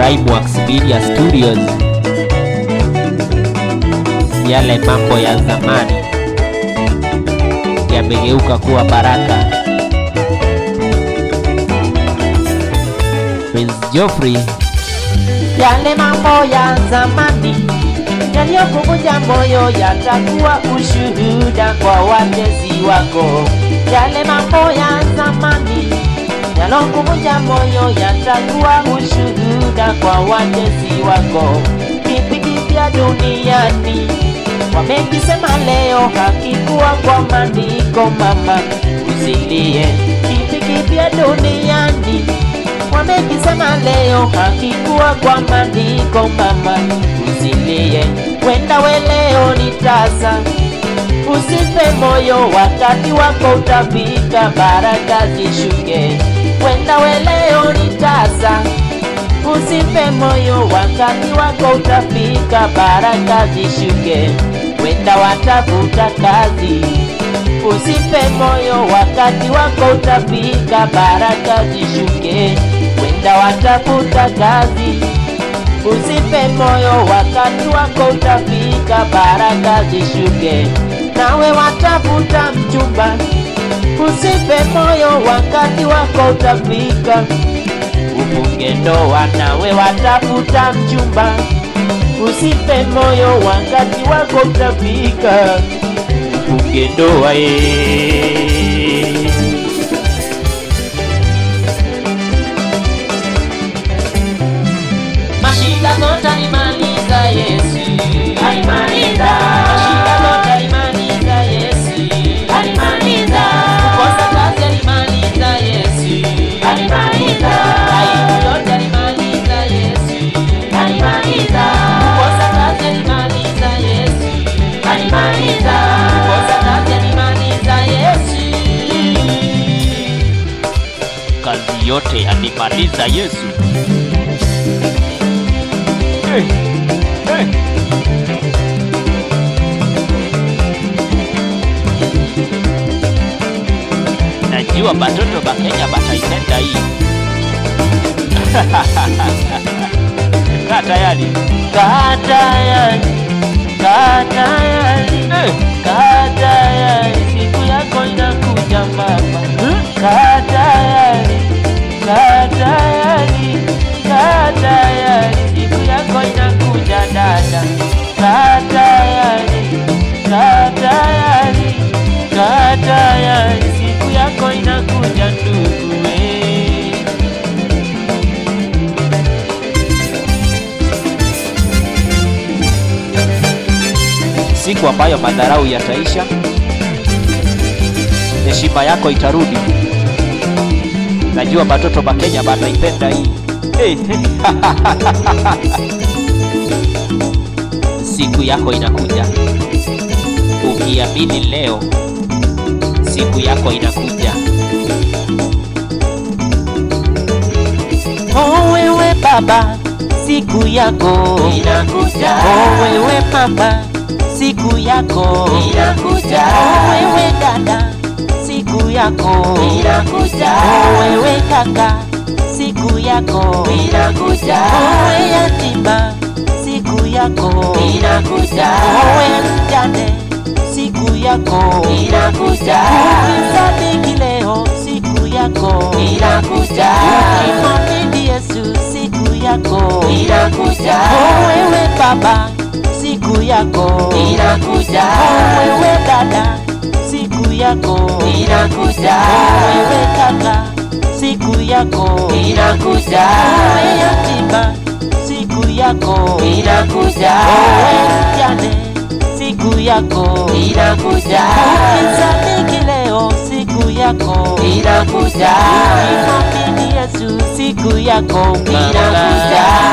Rhymeworks Media Studios. Yale mambo ya zamani yamegeuka kuwa baraka. Prince Geoffrey, Yale mambo ya zamani yaliyokuvunja moyo yatakuwa ushuhuda kwa watezi wako. Yale mambo ya zamani yalokuvunja moyo yatakuwa ushuhuda kwa watezi wako. Kipi kipya duniani wamekisema leo, hakikuwa kwa maandiko mama, usilie. Kipi kipya duniani wamekisema leo hakikuwa kwa maandiko mama, usilie. Wenda we leo ni tasa, usife moyo, wakati wako utafika, baraka zishuke. Wenda we leo ni tasa, usife moyo, wakati wako utafika, baraka zishuke. Wenda watafuta kazi Usife moyo, wakati wako utafika, baraka zishuke. Wenda watafuta kazi. Usife moyo, wakati wako utafika, baraka zishuke. Nawe watafuta mchumba. Usife moyo, wakati wako utafika, ufunge ndoa. Nawe watafuta mchumba. Usife moyo, wakati wako utafika ufunge ndoa ye. Mashida zote alimaliza Yesu, alimaliza. Mashida zote alimaliza Yesu, alimaliza. Kukosa kazi alimaliza Yesu, alimaliza. Aibu yote alimaliza Yesu, alimaliza. Kukosa kazi alimaliza Yesu, alimaliza. Kukosa kazi alimaliza Yesu. kazi yote alimaliza Yesu. Hey, hey. Najua batoto ba Kenya bataipenda hii. Kaa tayari. Kaa tayari, kaa tayari, Eh. kaa tayari, siku yako inakuja mama. Kaa tayari, kaa tayari, kaa tayari, siku yako inakuja dada. Kaa tayari, kaa tayari, kaa tayari, siku yako inakuja ndugu we. Siku ambayo madharau yataisha, heshima yako itarudi. Najua batoto ba Kenya bataipenda hii. Hey. Siku yako inakuja, ukiamini leo, siku yako inakuja. Oh wewe baba, siku yako inakuja. Oh wewe mama, siku yako inakuja. Oh wewe dada, siku yako inakuja. Oh wewe kaka, siku yako inakuja. Oh wewe yatima, siku yako inakuja. Oh wewe mjane, siku yako inakuja. Ukimsadiki leo, siku yako inakuja. Ukimwamini Yesu, siku yako inakuja. Oh wewe baba, siku yako inakuja. Oh wewe dada, siku yako inakuja. Oh wewe kaka, siku yako inakuja. Oh wewe yatima, siku yako inakuja. Oh wewe mjane, siku yako inakuja. Ukisadiki leo, siku yako inakuja. Ukimwamini Yesu, siku yako inakuja.